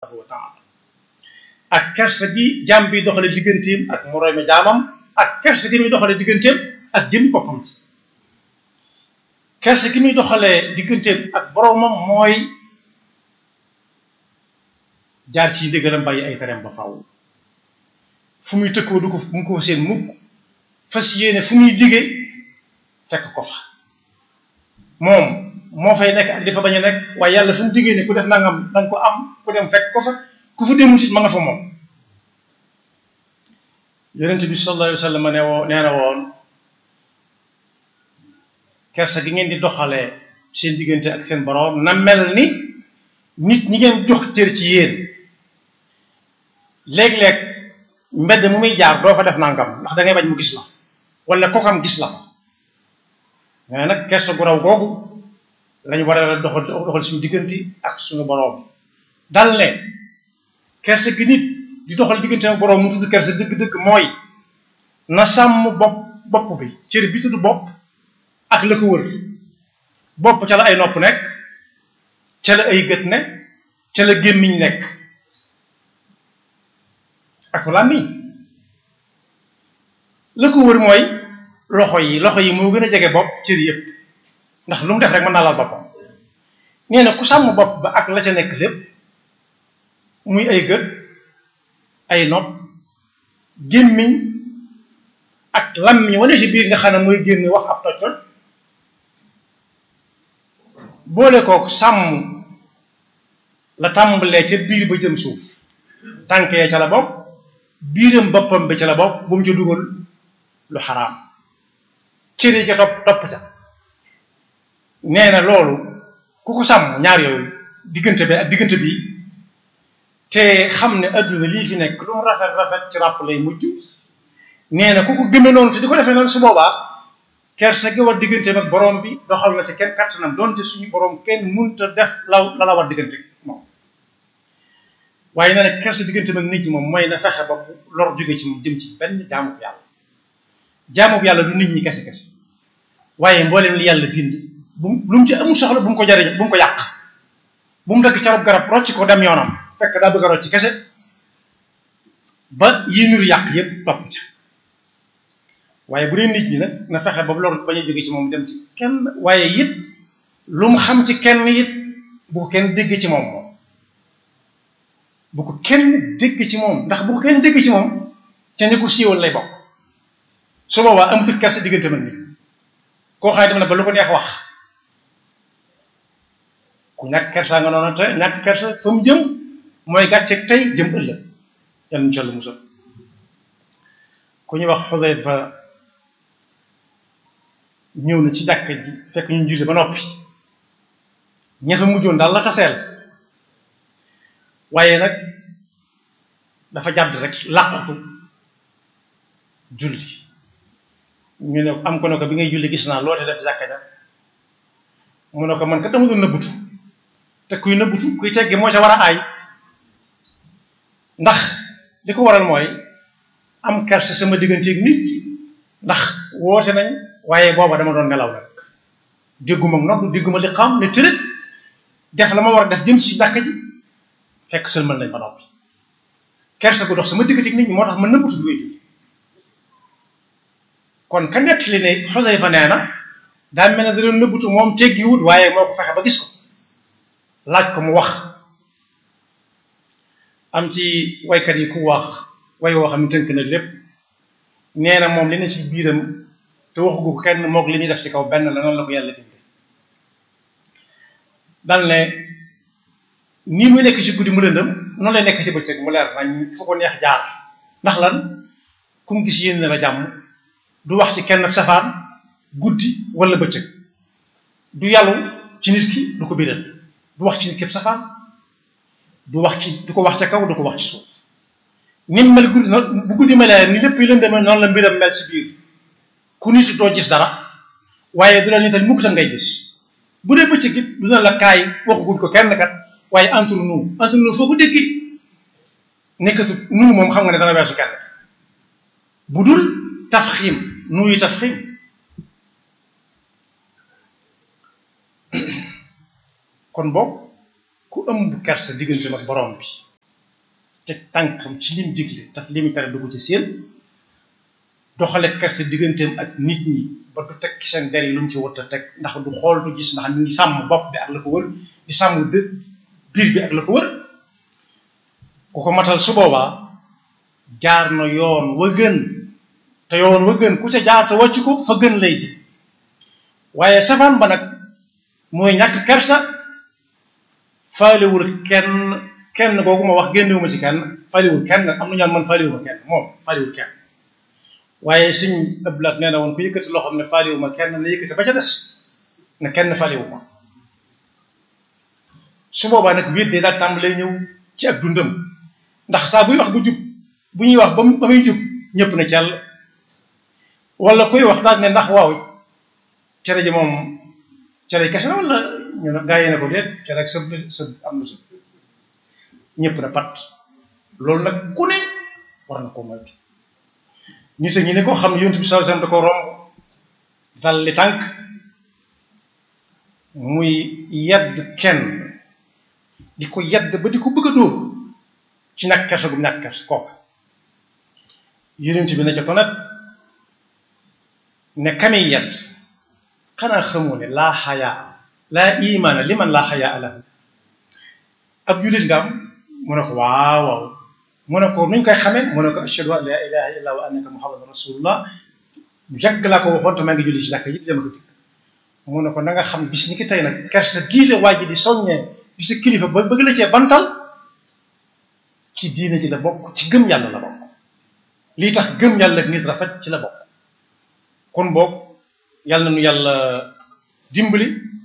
subhanahu wa taala ak kersa gi jaam bi doxale digganteem ak moroomi jaamam ak kersa gi muy doxale digganteem ak jëmmi boppam ji kersa gi muy doxalee digganteem ak boroomam mooy jaar ci ndigalam bàyyi ay tereem ba faaw fu muy tëkkoo du ko mu ko fa seen mukk fas yéene fu muy digee fekk ko fa moom moo fay nekk ak di fa bañ a nekk waaye yàlla fu mu digee ne ku def nangam danga ko am ku dem fekk ko fa ku fa demut it ma nga fa moom yonent bi sallallahu alayhi wa sallam ne woo nee na woon kersa gi ngeen di doxalee seen diggante ak seen boroom na mel ni nit ñi ngeen jox cër ci yéen léeg-léeg mbedd mu muy jaar doo fa def nangam ndax da ngay bañ mu gis la wala kokam gis la ko mais nag kersa gu raw googu lañu war a doxal doxal suñu diggante ak suñu boroom dal ne kersa gi nit di doxal diggante ak boroom mu tudd kersa dëgg-dëgg mooy na sàmm bopp bopp bi cër bi tudd bopp ak la ko wër bopp ca la ay nopp nekk ca la ay gët nekk ca la gémmiñ nekk ak làmmiñ la ko wër mooy loxo yi loxo yi moo gën a jege bopp cër yëpp ndax lu mu def rek mën naa laal boppam nee na ku sàmm bopp ba ak la ca nekk lépp muy ay gët ay nopp gémmiñ ak làmmiñ wane ci biir nga xam ne mooy génn wax ab toj toj boole kook sàmm la tàmbalee ca biir ba jëm suuf tànk ya ca la bokk biiram boppam bi ca la bokk bu mu ca dugal lu xaraam cër yi ca topp topp ca nee na loolu ku ko sàmm ñaar yooyu diggante bi ak diggante bi te xam ne adduna lii fi nekk lu mu rafet rafet ci ràpp lay mujj nee na ku ko gëme noonu te di ko defee noonu su boobaa kersa gi war diggante ak borom bi doxal na ci kenn kattanam donte suñu borom kenn munta def la la la war diggante moom waaye nee na kersa diggante ak nit ñi moom mooy na fexe ba lor jóge ci moom jëm ci benn jaamu bu yàlla jaamu bu yàlla du nit ñi kese kese waaye mboolem li yàlla bind bu lu mu ci amul soxla bu mu ko jariñ bu mu ko yàq bu mu dëkk carab garab rocc ko dem yoonam fekk daa bëgg a rocc kese ba yi nur yàq yépp topp ca waaye bu dee nit ñi nag na fexe ba lor bañ a jóge ci moom dem ci kenn waaye it lu mu xam ci kenn it bu ko kenn dégg ci moom moom bu ko kenn dégg ci moom ndax bu ko kenn dégg ci moom ca ñi ko siiwal lay bokk su boobaa amu fi kersa diggante man nit koo xam ne dem na ba lu ko neex wax ku ñàkk kersa nga noonu te ñàkk kersa fa mu jëm mooy gàcceeg tey jëm ëllëg yal na jollu musal ku ñuy wax Xudayfa ñëw na ci jàkka ji fekk ñu julli ba noppi ña fa mujjoon daal la taseel waaye nag dafa jàdd rek làqutu julli ñu ne am ko ne ko bi ngay julli gis naa loote def jàkka ja mu ne ko man kat dama doon nëbbutu te kuy nëbbutu kuy tegge moo ca war a aay ndax li ko waral mooy am kerse sama digganteeg nit ñi ndax woote nañ waaye booba dama doon nelaw nag dégguma nodd dégguma li xam ne tërët def la ma war a def jëm si jàkka ji fekk sëlmal nañ ba noppi kerse gu dox sama digganteeg nit ñi moo tax ma nëbbutu bi ngay julli kon ka nett li ne Xusayfa nee na daa mel ne da doon nëbbutu moom teggi wut waaye moo ko fexe ba gis ko laaj ko mu wax am ci waykat yi ku wax way woo xam ne tënk na lépp nee na moom li ne ci biiram te waxu ko kenn moog li ñuy def ci kaw benn la noonu la ko yàlla bindee dal ne nii muy nekk ci guddi mu lëndëm noonu lay nekk ci bëccëg mu leer nañ fu ko neex jaar ndax lan ku mu gis yéen la jàmm du wax ci kenn safaan guddi wala bëccëg du yàllu ci nit ki du ko biral du wax ci nit képp safaan du wax ci du ko wax ca kaw du ko wax ci suuf ni mu mel guddi noonu bu guddi melee ni lépp yi lëndëmee noonu la mbiram mel ci biir ku nit doo gis dara waaye du la nital mukk ta ngay gis bu dee bëccëg it du na la kaay waxaguñ ko kenn kat waaye entre nous entre nous foo ko déggi nekkatu nous moom xam nga ne dana weesu kenn bu dul tafxiim nuyu tafxiim kon boog ku ëmb kersa diggante ak borom bi teg tànkam ci lim digle tax li mu tere du ko ci seen doxale kersa digganteem ak nit ñi ba du teg seen der yi lu mu ci wut a teg ndax du xool du gis ndax ñu ngi sàmm bopp bi ak la ko wër di sàmm dë biir bi ak la ko wër ku ko matal su boobaa jaar na yoon wa gën te yoon wa gën ku ca jaar te wàcc ko fa gën lay ji waaye safaan ba nag mooy ñàkk kersa faalewul kenn kenn googu ma wax génnewuma ci kenn faalewul kenn am na ñaan man faalewuma kenn moom faalewul kenn waaye suñ ëblaat nee na woon ku yëkkati loo xam ne faalewuma kenn na yëkkati ba ca des ne kenn faalewuma su boobaa nag wéet day daal tàmbalee ñëw ci ak dundam ndax saa buy wax bu jub bu ñuy wax ba ba muy jub ñëpp na cell wala kuy wax daal ne ndax waaw cere ji moom cere kese la wala ñu ne gaa yi ne ko déet cere ak sëb sëb am na sëb ñëpp na pat loolu nag ku ne war na ko moytu ñu te ñi ne ko xam ne yonent bi sallallahu alayhi wasallam da ko romb dal li tànk muy yedd kenn di ko yedd ba di ko bëgg a dóor ci ñàkk kersa gu ñàkk kersa kooka yonent bi na ca tonet ne kami yedd xanaa xamoo ne laa xayaa laa imaana li man laa xayaa lahu ab jullit nga am mu ne ko waaw waaw mu ne ko nuñ koy xamee mu ne ko ashhadu an laa ilaha illa wa annaka muhammadan rasulullah yàgg laa ko waxoon te maa ngi julli ci jàkk yi dama ko dikk mu ne ko na nga xam bis ni ki tey nag kersa gii la waa ji di soññee di sa kilifa ba bëgg la cee bantal ci diine ji la bokk ci gëm yàlla la bokk lii tax gëm yàlla ak nit rafet ci la bokk kon boog yàlla nu yàlla dimbali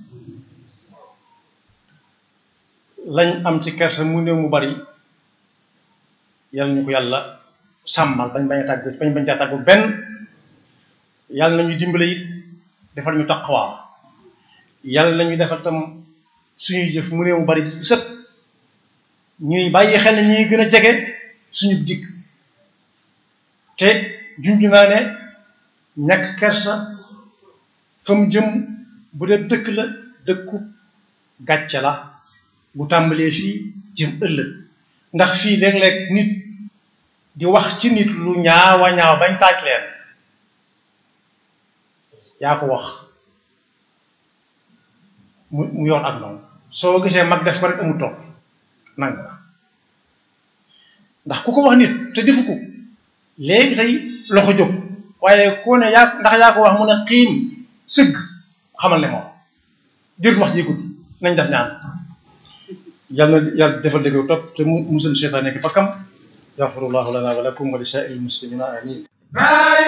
lañ am ci kersa mu néew mu bari yàlla ñu ko yàlla sàmmal bañ bañ a tàggu bañ bañ caa tàggu benn yàlla nañu dimbali it defal ñu taqwa yàlla nañu defal tam suñuy jëf mu néew mu bari bis bu set ñuy bàyyi xel ne ñuy gën a jege suñu dikk te junj naa ne ñàkk kersa fa mu jëm bu dee dëkk la dëkku gàcce la bu tàmbalee fii jëm ëllëg ndax fii léeg-léeg nit di wax ci nit lu ñaawa ñaaw bañ taaj leen yaa ko wax mu mu yoon ak noonu soo gisee mag def ko rek amul topp nang la ndax ku ko wax nit te defu ko léegi tey loxo jóg waaye koo ne yaa ndax yaa ko wax mu ne xiim sëgg xamal ne moom jërut wax ji gudd nañ def ñaan yàlla na yàlla defal dëgg topp te mu musal seytaane nekk bakkam yaxfirullahu lana wa lakum wa li saa'iril muslimina amin